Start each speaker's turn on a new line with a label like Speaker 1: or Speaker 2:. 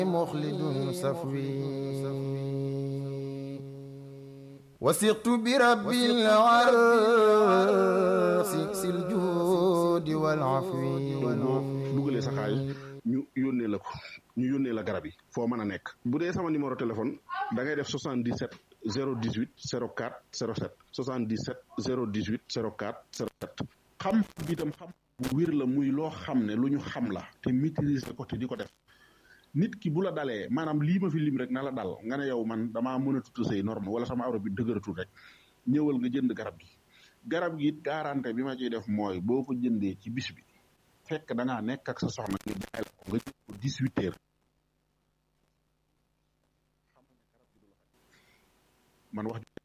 Speaker 1: مخلد سفوي وثقت برب العرش ذي الجود والعفو
Speaker 2: dugalee sa xaalis ñu yónnee la ko ñu yónnee la garab yi foo mën a nekk bu dee sama numéro téléphone da ngay def 77 018 04 07 77 018 04 07 xam bi itam xam bu wér la muy loo xam ne lu ñu xam la te maîtriser ko te di ko def nit ki bu la dalee maanaam lii ma fi lim rek na la dal nga ne yow man damaa mën a tudd say norme wala sama awra bi dëgëratul rek ñëwal nga jënd garab gi garab gi it garantie bi ma ciy def mooy boo ko jëndee ci bis bi fekk da ngaa nekk ak sa soxna ñu jaay la ko nga jël ko 18 heures man wax